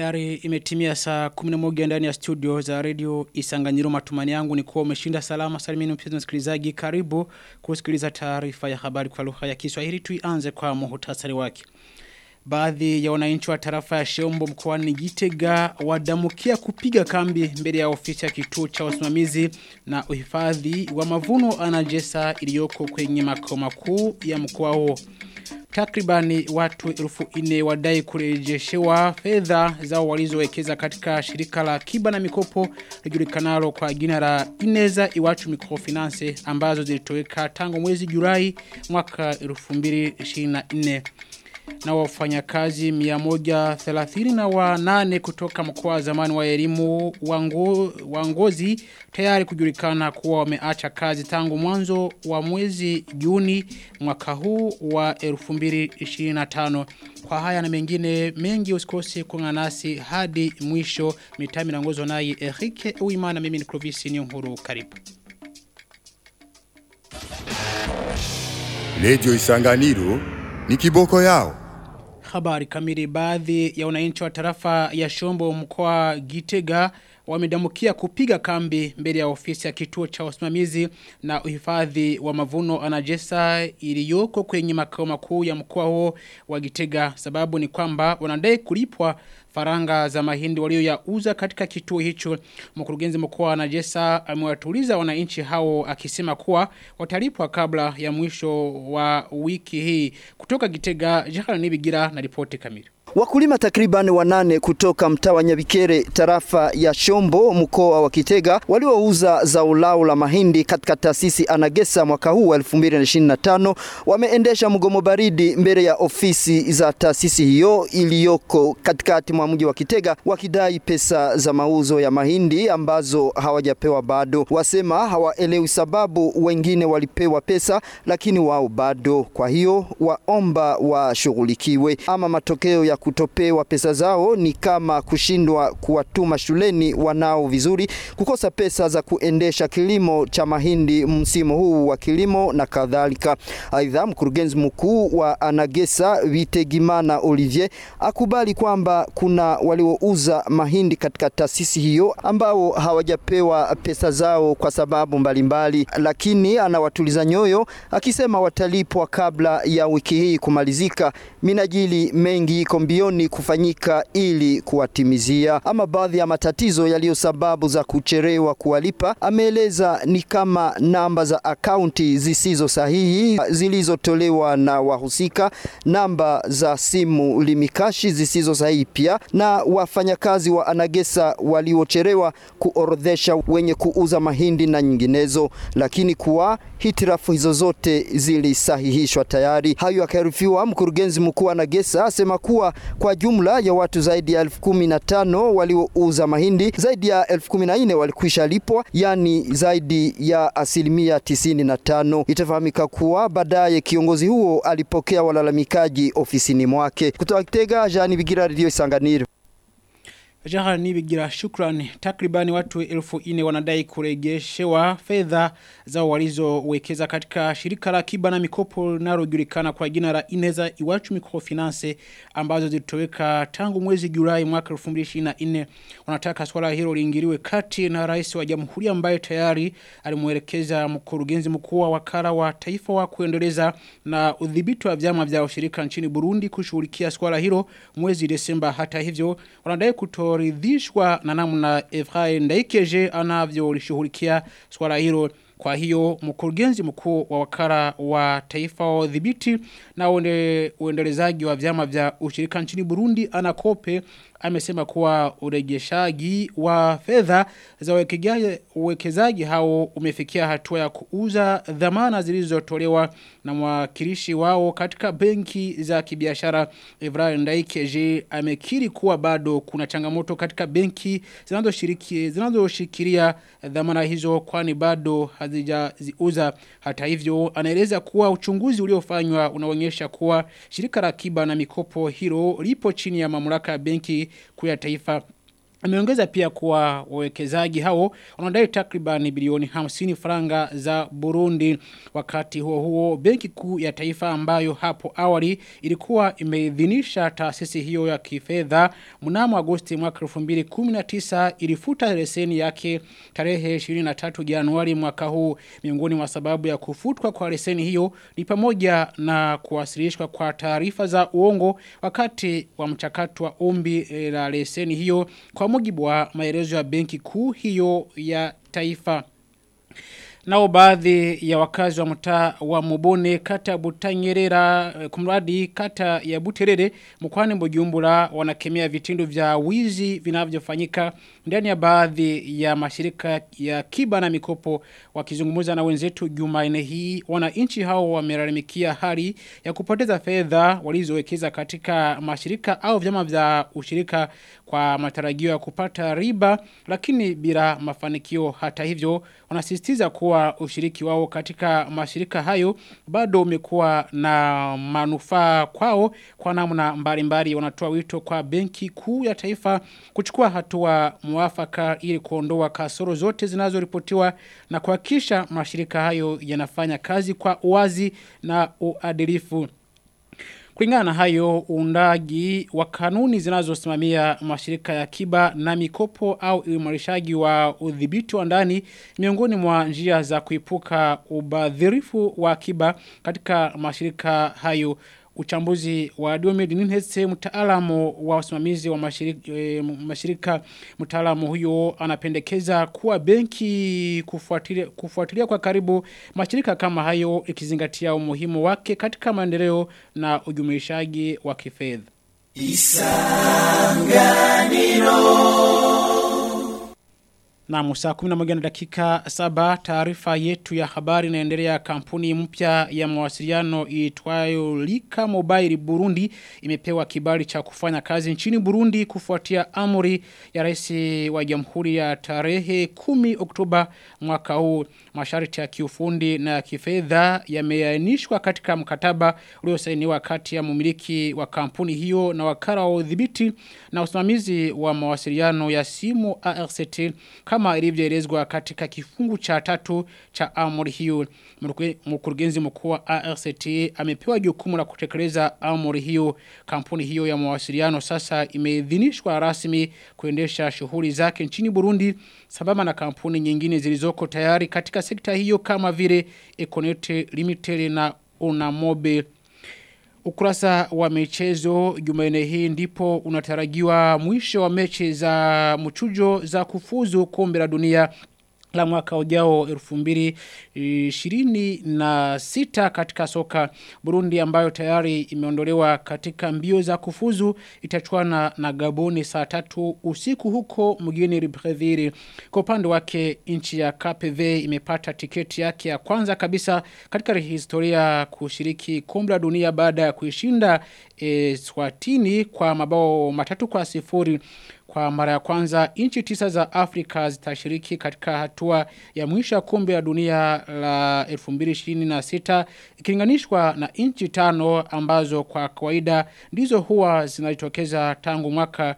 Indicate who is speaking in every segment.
Speaker 1: Tayari imetimia saa 11 ndani ya studio za radio Isanganyiro matumani yangu ni kuwa umeshinda salama salimini mpenzi msikilizaji karibu kusikiliza taarifa ya habari kwa lugha ya Kiswahili tuianze kwa muhtasari wake. Baadhi ya wananchi wa tarafa ya Shombo mkoani Gitega wadamukia kupiga kambi mbele ya ofisi ya kituo cha usimamizi na uhifadhi wa mavuno anajesa iliyoko kwenye makao makuu ya mkoa huo. Takribani watu elfu ine wadai kurejeshewa fedha zao walizowekeza katika shirika la kiba na mikopo lijulikanalo kwa jina la Ineza Iwachu Microfinance ambazo zilitoweka tangu mwezi Julai mwaka 2024 na wafanyakazi 130 na wanane kutoka mkoa wa zamani wa elimu wango, wangozi tayari kujulikana kuwa wameacha kazi tangu mwanzo wa mwezi Juni mwaka huu wa 2025 kwa haya na mengine mengi usikose kuungana nasi hadi mwisho mitami na ngozo naye Erike Uimana mimi ni Clovis ni Nkuru karibu
Speaker 2: Lejo Isanganiro ni kiboko yao.
Speaker 1: Habari kamili baadhi ya wananchi wa tarafa ya Shombo mkoa Gitega wamedamukia kupiga kambi mbele ya ofisi ya kituo cha usimamizi na uhifadhi wa mavuno anajesa iliyoko kwenye makao makuu ya mkoa huo wa Gitega sababu ni kwamba wanadai kulipwa faranga za mahindi walioyauza katika kituo hicho mkurugenzi mkuu wa Najesa amewatuliza wananchi hao akisema kuwa watalipwa kabla ya mwisho wa wiki hii kutoka Gitega Jahal Nibigira na ripoti kamili
Speaker 3: Wakulima takriban wanane kutoka mtaa wa Nyabikere tarafa ya Shombo mkoa wa Kitega waliouza zao lao la mahindi katika taasisi Anagesa mwaka huu 2025 wameendesha mgomo baridi mbele ya ofisi za taasisi hiyo iliyoko katikati mwa mji wa Kitega wakidai pesa za mauzo ya mahindi ambazo hawajapewa bado. Wasema hawaelewi sababu wengine walipewa pesa lakini wao bado. Kwa hiyo waomba washughulikiwe ama matokeo ya kutopewa pesa zao ni kama kushindwa kuwatuma shuleni wanao vizuri, kukosa pesa za kuendesha kilimo cha mahindi msimu huu wa kilimo na kadhalika. Aidha, mkurugenzi mkuu wa Anagesa Vitegimana Olivier akubali kwamba kuna waliouza mahindi katika taasisi hiyo ambao hawajapewa pesa zao kwa sababu mbalimbali mbali. Lakini anawatuliza nyoyo akisema watalipwa kabla ya wiki hii kumalizika. Minajili mengi iko mbioni kufanyika ili kuwatimizia. Ama baadhi ya matatizo yaliyo sababu za kucherewa kuwalipa, ameeleza ni kama namba za akaunti zisizo sahihi zilizotolewa na wahusika, namba za simu limikashi zisizo sahihi pia, na wafanyakazi wa Anagesa waliocherewa kuorodhesha wenye kuuza mahindi na nyinginezo, lakini kuwa hitirafu hizo zote zilisahihishwa tayari. Hayo akaarifiwa mkurugenzi mkuu wa Anagesa asema kuwa kwa jumla ya watu zaidi ya elfu kumi na tano waliouza mahindi, zaidi ya elfu kumi na nne walikwisha lipwa, yani zaidi ya asilimia tisini na tano. Itafahamika kuwa baadaye kiongozi huo alipokea walalamikaji ofisini mwake. Kutoka Kitega, Jani Bigira, Radio Isanganiro.
Speaker 1: Jaha nibigira shukrani takribani watu elfu ine wanadai kurejeshewa fedha za walizowekeza katika shirika la kiba na mikopo linalojulikana kwa jina la Ineza Iwachu Microfinance ambazo zilitoweka tangu mwezi Julai mwaka 2024 wanataka swala hilo liingiliwe kati na rais wa jamhuri ambaye tayari alimuelekeza mkurugenzi mkuu wa wakala wa taifa wa kuendeleza na udhibiti wa vyama vya ushirika nchini Burundi kushughulikia swala hilo mwezi Desemba hata hivyo wanadai kuto kutoridhishwa na namna Efraim Ndaikeje anavyolishughulikia swala hilo kwa hiyo mkurugenzi mkuu wa wakala wa taifa wa udhibiti na uende, uendelezaji wa vyama vya ushirika nchini Burundi anakope amesema kuwa urejeshaji wa fedha za uwekezaji hao umefikia hatua ya kuuza dhamana zilizotolewa na mwakilishi wao katika benki za kibiashara Ibrahim Ndaikeje amekiri kuwa bado kuna changamoto katika benki zinazoshiriki zinazoshikilia dhamana hizo kwani bado hazijaziuza hata hivyo anaeleza kuwa uchunguzi uliofanywa unaonyesha kuwa shirika la akiba na mikopo hilo lipo chini ya mamlaka ya benki kuu ya taifa Ameongeza pia kuwa wawekezaji hao wanadai takriban bilioni 50 faranga za Burundi. Wakati huo huo, benki kuu ya taifa ambayo hapo awali ilikuwa imeidhinisha taasisi hiyo ya kifedha mnamo Agosti mwaka 2019 ilifuta leseni yake tarehe 23 Januari mwaka huu. Miongoni mwa sababu ya kufutwa kwa leseni hiyo ni pamoja na kuwasilishwa kwa taarifa za uongo wakati wa mchakato wa ombi la leseni hiyo kwa mujibu wa maelezo ya benki kuu hiyo ya taifa. Nao baadhi ya wakazi wa mtaa wa Mubone kata Butanyerera kumradi kata ya Buterere mkwani Bujumbura wanakemea vitendo vya wizi vinavyofanyika ndani ya baadhi ya mashirika ya kiba na mikopo wakizungumza na wenzetu Jumanne hii wananchi hao wamelalamikia hali ya kupoteza fedha walizowekeza katika mashirika au vyama vya ushirika kwa matarajio ya kupata riba lakini bila mafanikio hata hivyo wanasisitiza kuwa ushiriki wao katika mashirika hayo bado umekuwa na manufaa kwao kwa namna mbalimbali wanatoa wito kwa benki kuu ya taifa kuchukua hatua mwafaka ili kuondoa kasoro zote zinazoripotiwa na kuhakikisha mashirika hayo yanafanya kazi kwa uwazi na uadilifu. Kulingana na hayo uundaji wa kanuni zinazosimamia mashirika ya kiba na mikopo au uimarishaji wa udhibiti wa ndani miongoni mwa njia za kuipuka ubadhirifu wa kiba katika mashirika hayo uchambuzi wa Diomed Ninhese mtaalamu wa usimamizi wa mashirika, e, mashirika mtaalamu huyo anapendekeza kuwa benki kufuatilia, kufuatilia kwa karibu mashirika kama hayo ikizingatia umuhimu wake katika maendeleo na ujumuishaji wa kifedha. Na musa 11 na dakika saba taarifa yetu ya habari inaendelea kampuni mpya ya mawasiliano iitwayo Lika Mobile Burundi imepewa kibali cha kufanya kazi nchini Burundi kufuatia amri ya rais wa Jamhuri ya tarehe 10 Oktoba mwaka huu masharti ya kiufundi na kifedha yameainishwa katika mkataba uliosainiwa kati ya mumiliki wa kampuni hiyo na wakala wa udhibiti na usimamizi wa mawasiliano ya simu ARCT kama ilivyoelezwa katika kifungu cha tatu cha amri hiyo mkurugenzi mkuu wa ARCT amepewa jukumu la kutekeleza amri hiyo kampuni hiyo ya mawasiliano sasa imeidhinishwa rasmi kuendesha shughuli zake nchini Burundi sababa na kampuni nyingine zilizoko tayari katika sekta hiyo kama vile Econet Limited na Unamobe Ukurasa wa michezo jumaine hii ndipo unatarajiwa mwisho wa mechi za mchujo za kufuzu kombe la dunia la mwaka ujao 2026 katika soka Burundi ambayo tayari imeondolewa katika mbio za kufuzu itachuana na Gaboni saa tatu usiku huko mjini Libreville. Kwa upande wake nchi ya KPV imepata tiketi yake ya kwanza kabisa katika historia kushiriki kombe la dunia baada ya kuishinda e, Swatini kwa mabao matatu kwa sifuri kwa mara ya kwanza nchi tisa za Afrika zitashiriki katika hatua ya mwisho ya kombe la dunia la 2026 ikilinganishwa na nchi tano ambazo kwa kawaida ndizo huwa zinajitokeza tangu mwaka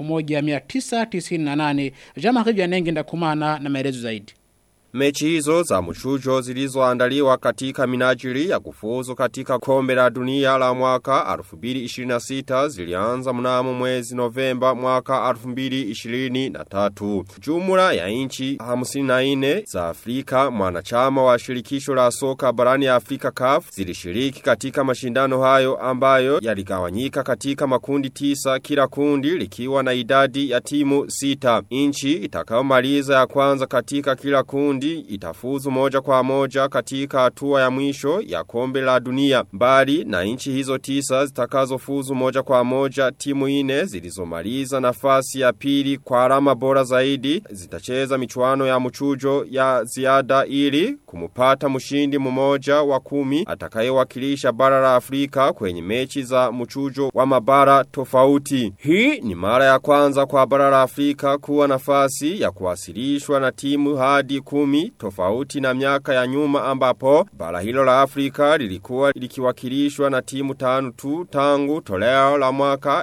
Speaker 1: 1998 Jean-Marie Vianenge ndakumana na maelezo zaidi
Speaker 4: Mechi hizo za mchujo zilizoandaliwa katika minajili ya kufuzu katika kombe la dunia la mwaka 2026 zilianza mnamo mwezi Novemba mwaka 2023. Jumla ya nchi 54 za Afrika mwanachama wa shirikisho la soka barani ya Afrika CAF zilishiriki katika mashindano hayo ambayo yaligawanyika katika makundi tisa kila kundi likiwa na idadi ya timu sita. Nchi itakayomaliza ya kwanza katika kila kundi kundi itafuzu moja kwa moja katika hatua ya mwisho ya kombe la dunia. Mbali na nchi hizo tisa zitakazofuzu moja kwa moja timu ine zilizomaliza nafasi ya pili kwa alama bora zaidi zitacheza michuano ya mchujo ya ziada ili kumupata mshindi mmoja wa kumi atakayewakilisha bara la Afrika kwenye mechi za mchujo wa mabara tofauti. Hii ni mara ya kwanza kwa bara la Afrika kuwa nafasi ya kuwasilishwa na timu hadi kumi kiuchumi tofauti na miaka ya nyuma ambapo bara hilo la Afrika lilikuwa likiwakilishwa na timu tano tu tangu toleo la mwaka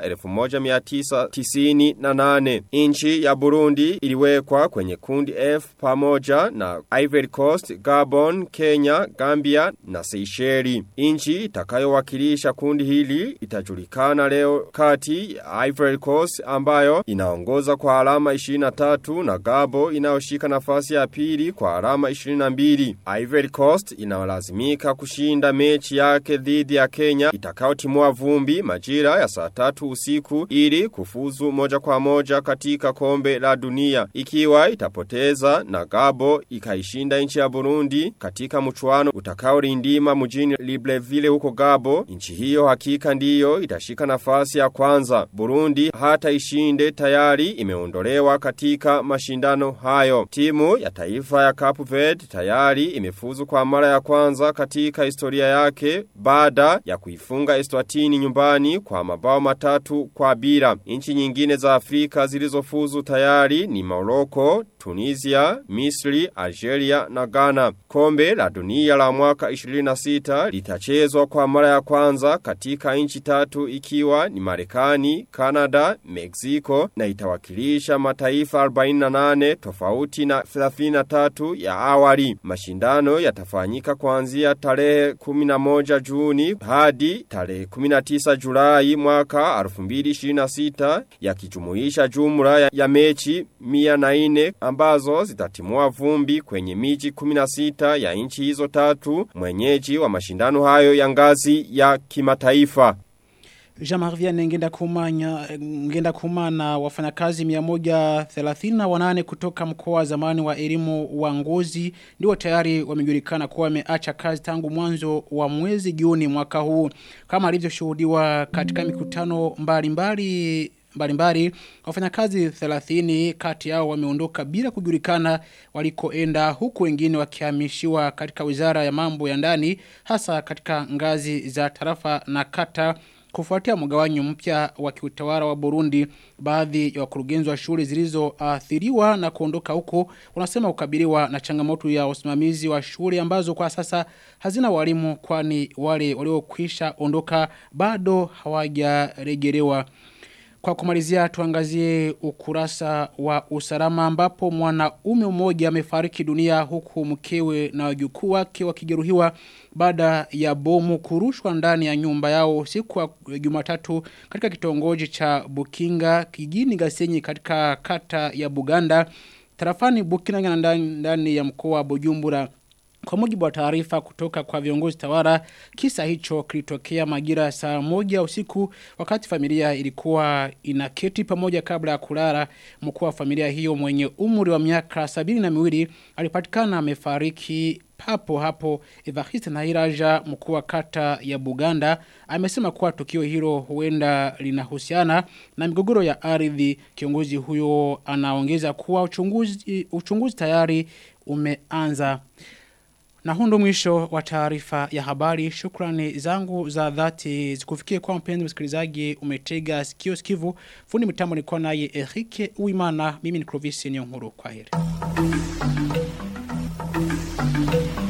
Speaker 4: 1998. Inchi ya Burundi iliwekwa kwenye kundi F pamoja na Ivory Coast, Gabon, Kenya, Gambia na Seychelles. Inchi itakayowakilisha kundi hili itajulikana leo kati ya Ivory Coast ambayo inaongoza kwa alama 23 na Gabo inayoshika nafasi ya pili kwa alama 22. Ivory Coast inalazimika kushinda mechi yake dhidi ya Kenya itakayotimua vumbi majira ya saa tatu usiku ili kufuzu moja kwa moja katika kombe la dunia. Ikiwa itapoteza na Gabo ikaishinda nchi ya Burundi katika mchuano utakaorindima mjini Libreville huko Gabo, nchi hiyo hakika ndiyo itashika nafasi ya kwanza. Burundi hata ishinde tayari imeondolewa katika mashindano hayo. Timu ya taifa ya Cape Verde tayari imefuzu kwa mara ya kwanza katika historia yake baada ya kuifunga Eswatini nyumbani kwa mabao matatu kwa bila. Nchi nyingine za Afrika zilizofuzu tayari ni Morocco, Tunisia, Misri, Algeria na Ghana. Kombe la dunia la mwaka 26 litachezwa kwa mara ya kwanza katika nchi tatu ikiwa ni Marekani, Canada, Mexico na itawakilisha mataifa 48 tofauti na 33 ya awali. Mashindano yatafanyika kuanzia tarehe 11 Juni hadi tarehe 19 Julai mwaka 2026 yakijumuisha jumla ya, ya mechi 104 ambazo zitatimua vumbi kwenye miji 16 ya nchi hizo tatu mwenyeji wa mashindano hayo ya ngazi ya kimataifa.
Speaker 1: Jean-Marie Vianney ngenda kumanya ngenda kumana wafanyakazi 138 kutoka mkoa wa zamani wa elimu wa Ngozi ndio tayari wamejulikana kuwa wameacha kazi tangu mwanzo wa mwezi Juni mwaka huu kama alivyoshuhudiwa katika mikutano mbalimbali mbalimbali wafanyakazi 30 kati yao wameondoka bila kujulikana walikoenda huku wengine wakihamishiwa katika wizara ya mambo ya ndani hasa katika ngazi za tarafa na kata kufuatia mgawanyo mpya wa kiutawala wa Burundi baadhi ya wakurugenzi wa shule zilizoathiriwa na kuondoka huko wanasema kukabiliwa na changamoto ya usimamizi wa shule ambazo kwa sasa hazina walimu kwani wale waliokwisha ondoka bado hawajarejelewa kwa kumalizia tuangazie ukurasa wa usalama ambapo mwanaume mmoja amefariki dunia huku mkewe na wajukuu wake wakijeruhiwa baada ya bomu kurushwa ndani ya nyumba yao siku ya Jumatatu katika kitongoji cha Bukinga kijini Gasenyi katika kata ya Buganda tarafani Bukinga ndani, ndani ya mkoa wa Bujumbura kwa mujibu wa taarifa kutoka kwa viongozi tawara, kisa hicho kilitokea majira saa moja usiku wakati familia ilikuwa inaketi pamoja kabla ya kulala. Mkuu wa familia hiyo mwenye umri wa miaka sabini na miwili alipatikana amefariki hapo hapo Evariste Nahiraja mkuu wa kata ya Buganda amesema kuwa tukio hilo huenda linahusiana na migogoro ya ardhi. Kiongozi huyo anaongeza kuwa uchunguzi, uchunguzi tayari umeanza. Na hundo mwisho wa taarifa ya habari. Shukrani zangu za dhati zikufikie kwa mpenzi msikilizaji umetega sikio sikivu. Fundi mitambo nilikuwa naye Erike Uimana. Mimi ni Clovis Nyonguru. Kwaheri.